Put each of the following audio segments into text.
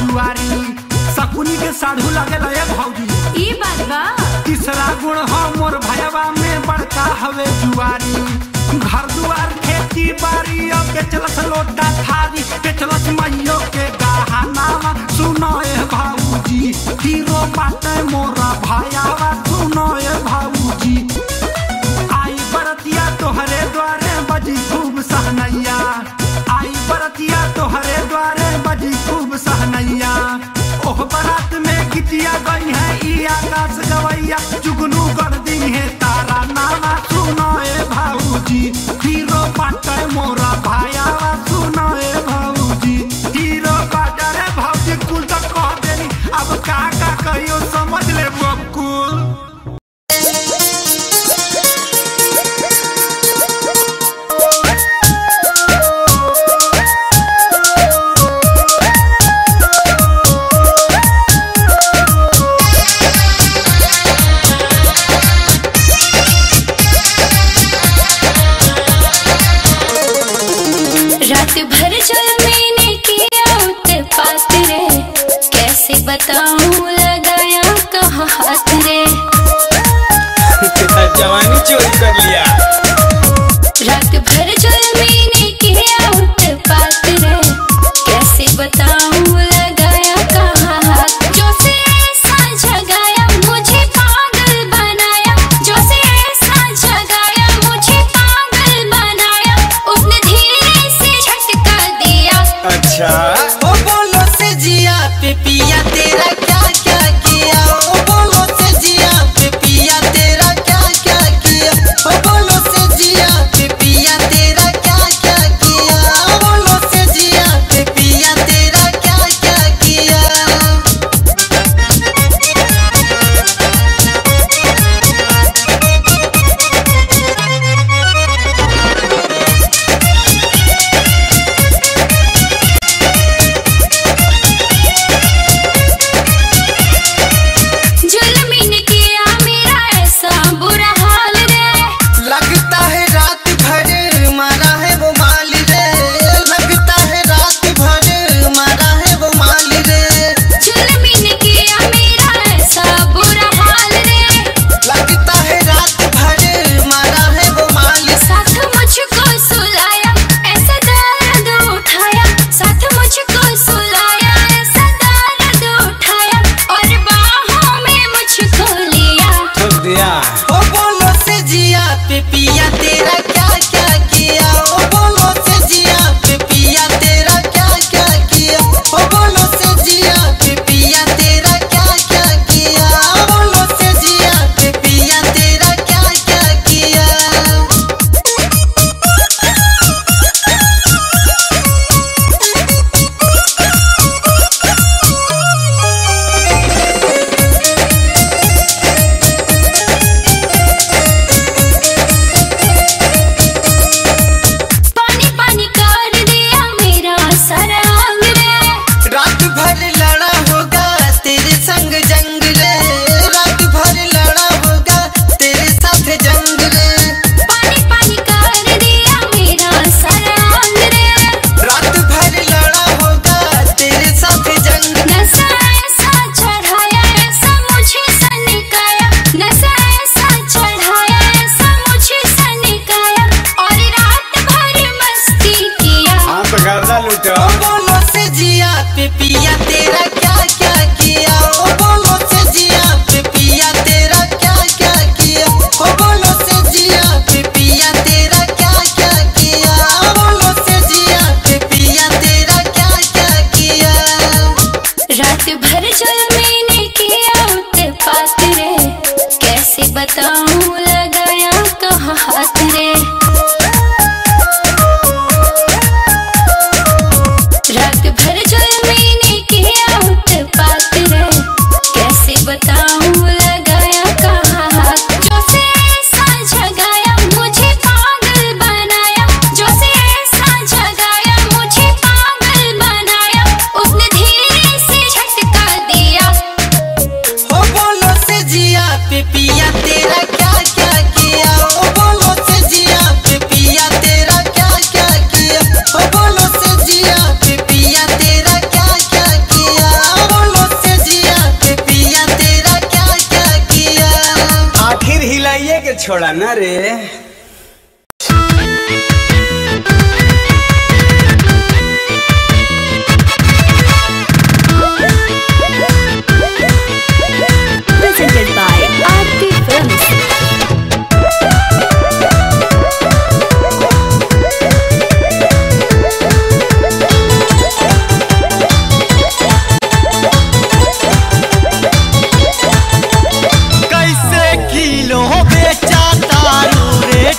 जुआरी सकुनी के साढ़ू लगे लगे भौजी ई बात बा तीसरा गुण हो मोर भयवा में बड़का हवे जुआरी घर दुआर खेती बाड़ी और बेचलस लोटा थारी बेचलस मैयो के गहना सुनो ए भाऊजी हीरो बाटे मोरा भयावा सुनो ए भाऊजी आई बरतिया तोहरे द्वारे बजी खूब सहनैया आई बरतिया तोहरे द्वारे बजी खूब सहनैया ओह बारात में गीतिया गई है ई आकाश गवैया जुगनू कर दी है तारा नामा सुनो ए भाऊजी हीरो बाटे मोरा भाया सुनो ए भाऊजी हीरो बाटे रे भाऊजी कुल तक कह देनी अब का का कहियो समझ ले बकुल रात भर जल मैंने किया उत्पात रे कैसे बताऊं लगाया कहाँ हाथ रे जवानी चोरी कर लिया रात भर जल मैंने किया उत्पात रे कैसे बताऊं लगाया कहाँ हाथ जो से ऐसा जगाया मुझे पागल बनाया जो से ऐसा जगाया मुझे पागल बनाया उसने धीरे से झटका दिया अच्छा ओ बोलो से जिया पे पिया तेरा क्या क्या किया ओ बोलो से जिया पे पिया तेरा क्या क्या किया ओ बोलो से जिया पे पिया तेरा क्या क्या किया ओ बोलो से जिया पे पिया तेरा क्या क्या किया जुल्मी ने किया मेरा ऐसा बुरा हाल रे लगता है रात भर मारा है वो माल रे लगता है रात भर मारा है वो माल रे जुल्मी ने किया मेरा ऐसा बुरा हाल रे लगता है रात भर मारा है वो माल साथ मुझको सुलाया ऐसा दर्द उठाया साथ मुझको सुलाया ऐसा दर्द उठाया और बाहों में मुझको लिया ठोक दिया ओ बोलो से जिया पे पिया तेरा क्या क्या किया ओ बोलो से जिया पे पिया तेरा क्या क्या किया ओ बोलो से जिया पे पिया तेरा क्या क्या किया ओ बोलो से जिया पे पिया तेरा क्या क्या किया पानी पानी कर दिया मेरा सारा अंग रे रात भर लड़ा होगा तेरे संग जंग रे रात भर लड़ा होगा तेरे साथ जंग रे पानी पानी कर दिया मेरा सारा अंग रे रात भर लड़ा होगा तेरे साथ जंग नशा ऐसा चढ़ाया ऐसा मुझे सनिकाया नशा ऐसा चढ़ाया ऐसा मुझे सनिकाया और रात भर मस्ती किया हाँ तो गर्दा लूटो ओ बोलो से जिया पे पिया तेरा क्या क्या किया ओ बोलो से जिया पे पिया तेरा क्या क्या किया ओ बोलो से जिया पे पिया तेरा क्या क्या किया ओ बोलो से जिया पे पिया तेरा क्या क्या किया रात भर जल मैंने किया उत्पात रे कैसे बताऊं लगाया कहाँ हाथ रे रात भर जल मैंने किया उत्पात रे कैसे बताऊं लगाया कहाँ हाथ जो से ऐसा जगाया मुझे पागल बनाया जो से ऐसा जगाया मुझे पागल बनाया उसने धीरे से झटका दिया ओ बोलो से जिया पे पिया तेरा छोड़ा ना रे presented by Aarti Films. कैसे किलो बेचा तारू रे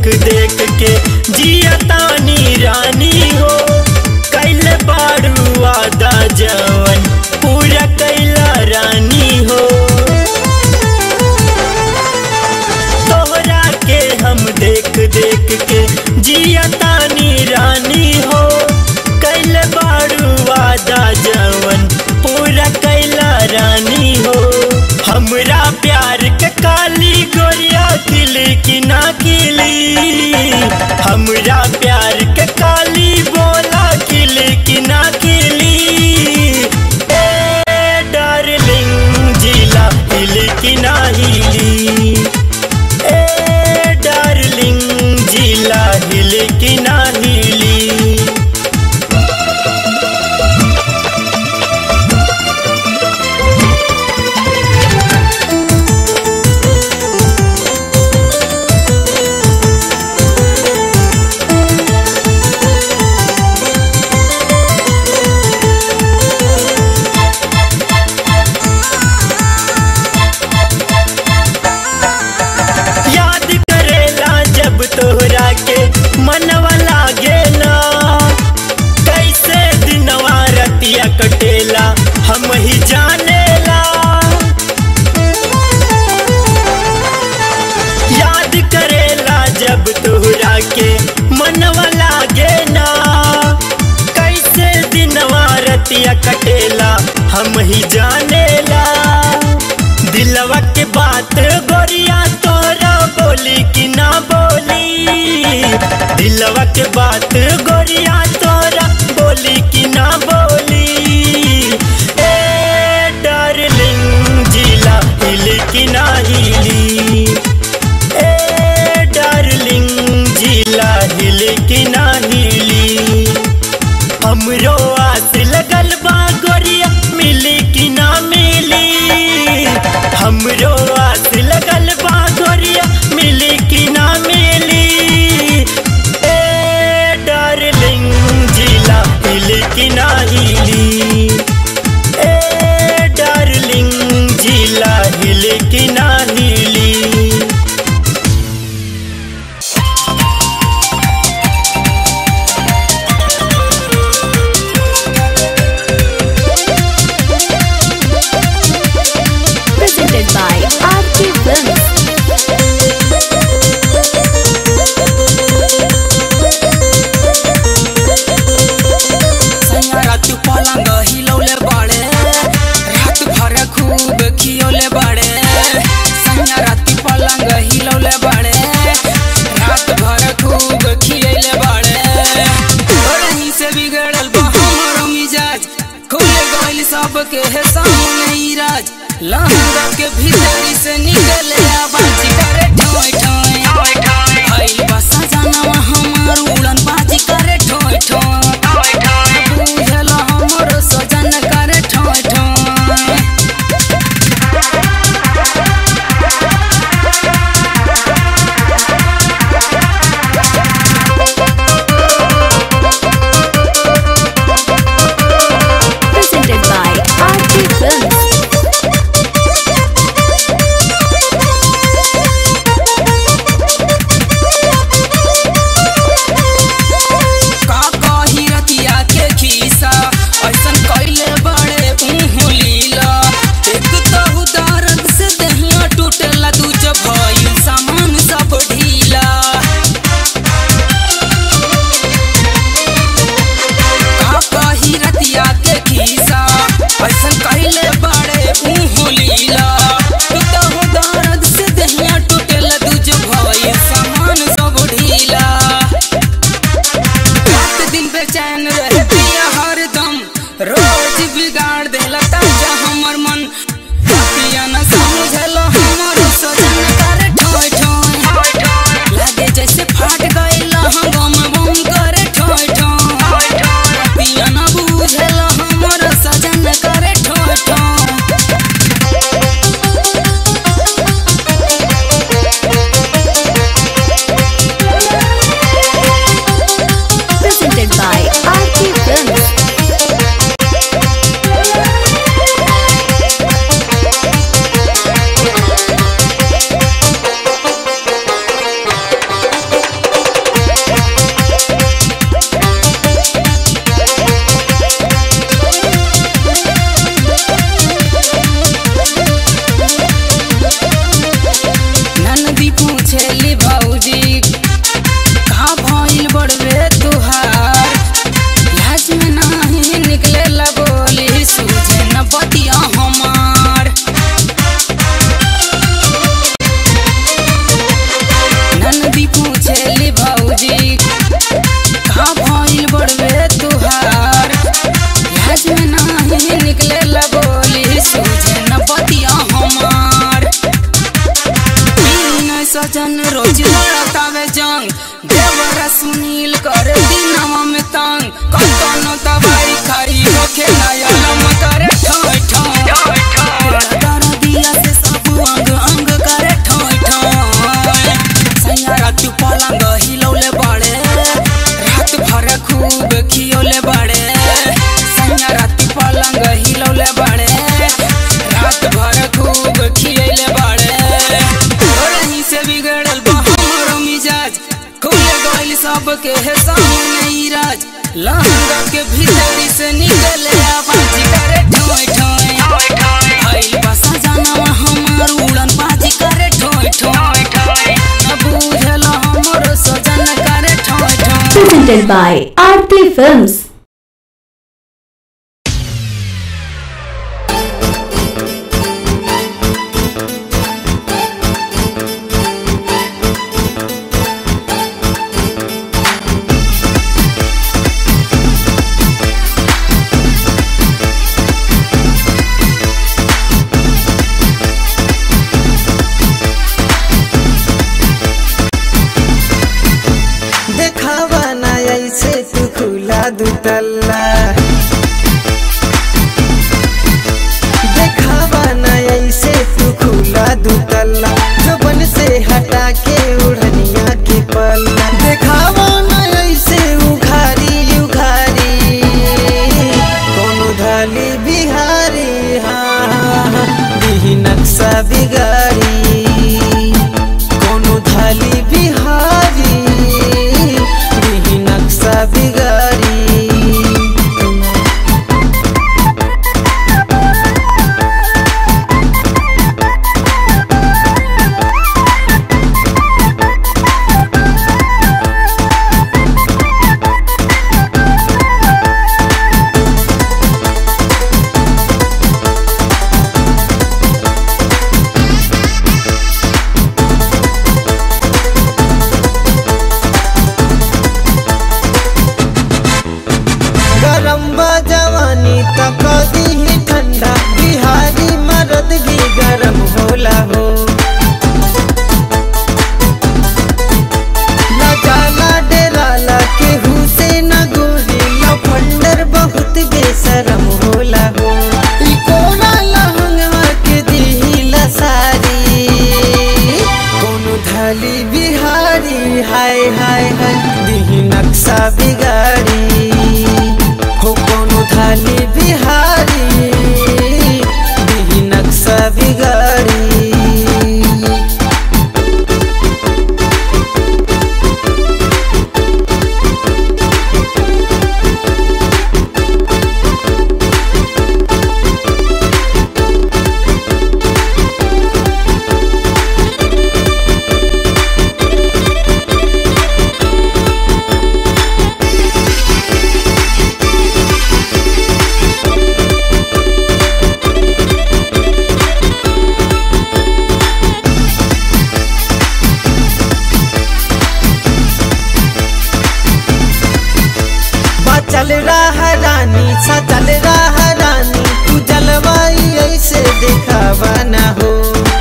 देख के जिया तानी रानी हो कैले बारू वादा जवन पूरा कैला रानी हो तोहरा के हम देख देख के जिया तानी रानी हो कैले बारू वादा जवन पूरा कैला रानी हो हमरा प्यार के काली गोरिया खिली कि ना खिली हमरा प्यार के काली बोला खिली कि ना खिली ए डार्लिंग जिला हिली कि ना हिली ए डार्लिंग जिला हिली कि ना हिली याद करेला जब तोहरा के मनवा लागेला कैसे दिनवा रतिया कटेला हम ही जानेला याद करेला जब तोहरा के मनवा लागे ना कैसे दिनवा रतिया कटेला हम ही जानेला दिलवा के बात गोरिया तोरा बोली कि ना बोली दिलवा के बात गोरिया तोरा बोली कि ना बोली ए डार्लिंग जिला हिली कि ना हिली ए डार्लिंग जिला हिली कि ना हिली हमरो आस लगल बा गोरिया मिली कि ना मिली हमरो आस लगल बा गोरिया मिली कि ना मिली ए डार्लिंग जिला हिली कि ना हिली ए डार्लिंग जिला हिली कि ना हिली Presented by RK Films. सैया रात पलंग हिलौले बड़े रात भर खूब खियौले बड़े सैया रात पलंग हिलौले बड़े रात भर खूब खियौले बड़े बड़ही से बिगड़ल बा हमरो मिजाज खुले गइल सबके है सामने ही राज लहंगा के भीतरी से निकले आवाज करे ठोय ठोय आइल बा सजनवा हमार उड़न बाजी करे ठोय ठोय बुझल हमर सजन करे ठोय ठोय Presented by RK Films. सबके है सामने राज लहंगा के भीतरी से निकले आवाज करे ठोय ठोय भइल बा सजनवा हमार उड़न बाजी करे ठोय ठोय न बुझल हमर सजन करे ठोय ठोय Presented by Aarti Films. देखावा ना ऐसे तू खुला दुतल्ला देखावा ना ऐसे तू खुला दुतल्ला जुबन से हटा के उड़निया की पल्ला देखावा ना ऐसे उघारी उघारी कोनो धाली बिहारी हाँ हाँ, हाँ, दिही नक्शा बिगाड़ी कोनो थाली बिहारी दिही नक्शा बिगारी गरम बा जवानी तक दी ठंडा बिहारी मर्द भी गरम होला हो न जाला डेराला केहू से न गोरी लफंडर बहुत बेशरम होला हो ई कोना लहंगवा के दिही लसारी कोनो थाली बिहारी हाय हाय हाय दिही नक्शा बिगाड़ी हो कोनो थाली बिहारी दिही नक्शा बिगाड़ी चल रहा रानी सा चल रहा रानी तू जलवाई ऐसे दिखावा ना हो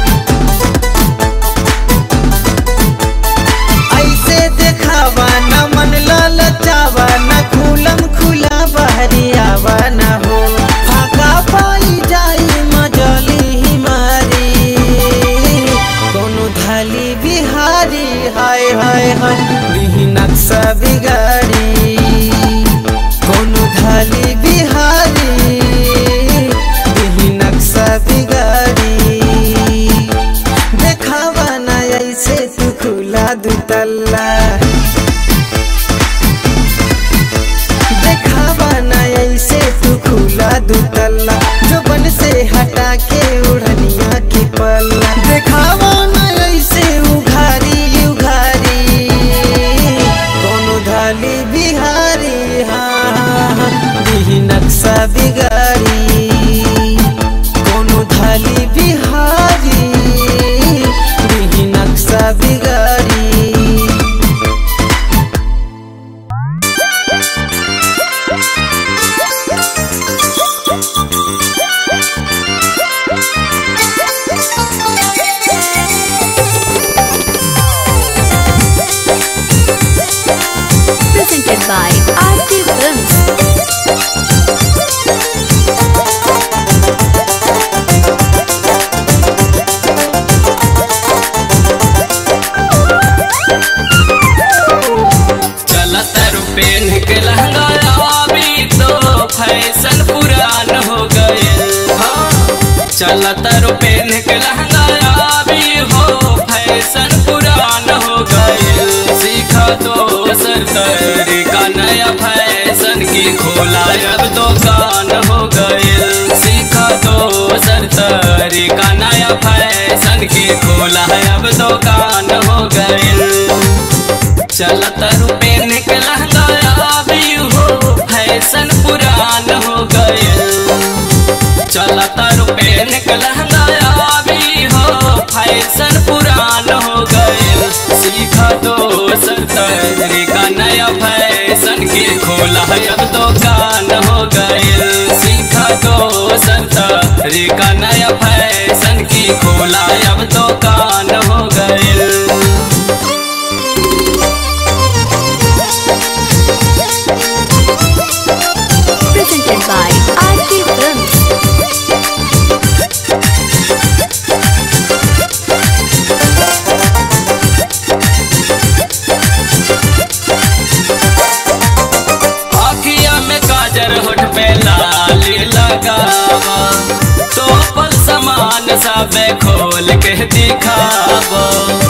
ऐसे दिखावा ना मन ललचावा ना खुलम खुला बहरी आवा ना हो फाका पाई जाई मजली ही मारी कोनो धाली बिहारी हाय हाय हाय बिही नक्शा बिगाड़ी कोनो धाली बिहारी बिही नक्शा बिगाड़ी देखावा ना ऐसे तू खुला दुतल्ला देखावा ना ऐसे तू खुला दुतल्ला जुबन से हटा के उड़निया की पल्ला देखावा ना ऐसे उघारी उघारी कोनो धाली बिहारी हाँ हाँ हाँ बिही नक्शा बिगाड़ी कोनो धाली बिहारी बिही नक्शा बिगाड़ी Presented by Aarti Films. चलत रुपेन के लहंगा अभी तो फैशन पुरान हो गए हाँ चलत रुपेन के लहंगा अभी हो फैशन पुरान हो गए सीखा तो तरीका नया फैशन की खोला अब दुकान हो गइल सीखा दोसर तरीका नया फैशन की खोला अब दुकान हो गइल चलत रुपए निकल गया भी हो फैशन पुरान हो गइल चलत रुपए निकल गया भी हो फैशन पुरान हो गइल सीखा दोसर तरीका नया फैशन के खोला अब दुकान हो गइल सीखा दोसर तरीका नया फैशन की खोला अब दुकान हो गइल Presented by RK Films. आखिया में काजर होठ पे लाली लगावा तो पल समान सब खोल के दिखावा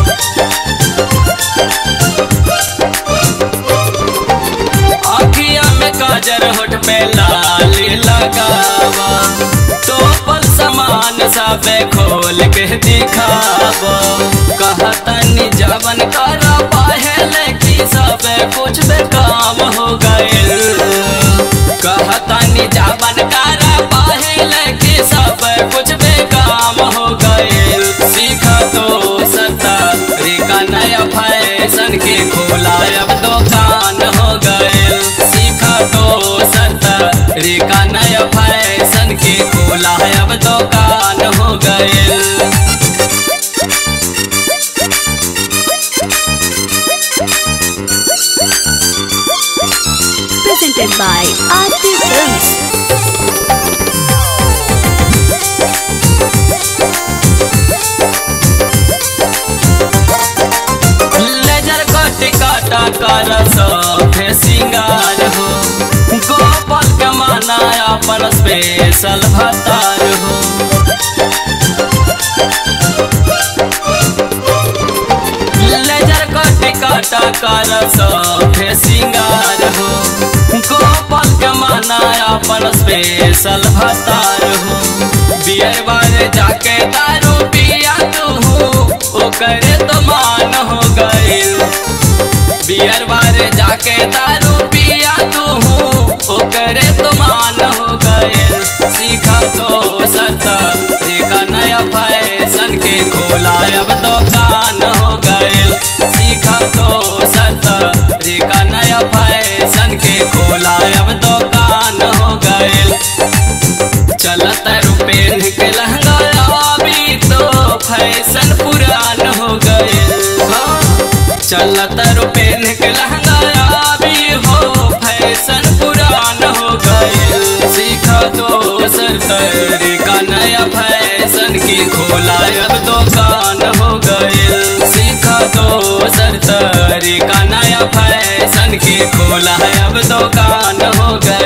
आखिया में काजर होठ पे लाली लगावा तो पल समान सब खोल के दिखावा कहतनी जवन कर पहले की सब कुछ बेकाम हो गइल कहतनी जवन कर पहले की सब कुछ बेकाम हो गइल सीखा तो सता का नया फैशन के खोला अब दुकान हो गइल सीखा तो सता का नया फैशन के खोला अब दुकान हो गइल Presented by RK Films. Laser cut काटा कर सफे सिंगार हो गोपाल के माना अपन स्पेशल भतार हो लेजर कट काटा कर सफे सिंगार हो गोपाल के माना अपन स्पेशल भतार हो बियर बारे जाके दारू पिया तू ओकरे तो मान हो गइल बियर बारे जाके दारू पिया तू ओकरे तो मान हो गइल सीखा तो सता का नया फैशन के खोला अब दुकान हो गइल सीखा तो सता का नया फैशन के खोला अब दुकान हो गइल चलत रुपए निकल भी तो फैशन पुरान हो गए चलत रुपए निकल भी हो फैशन पुरान हो गए सीखा दोसर तरीका नया फैशन की खोला अब दुकान हो गए सीखा दोसर तरीका नया फैशन की खोला अब दुकान हो गए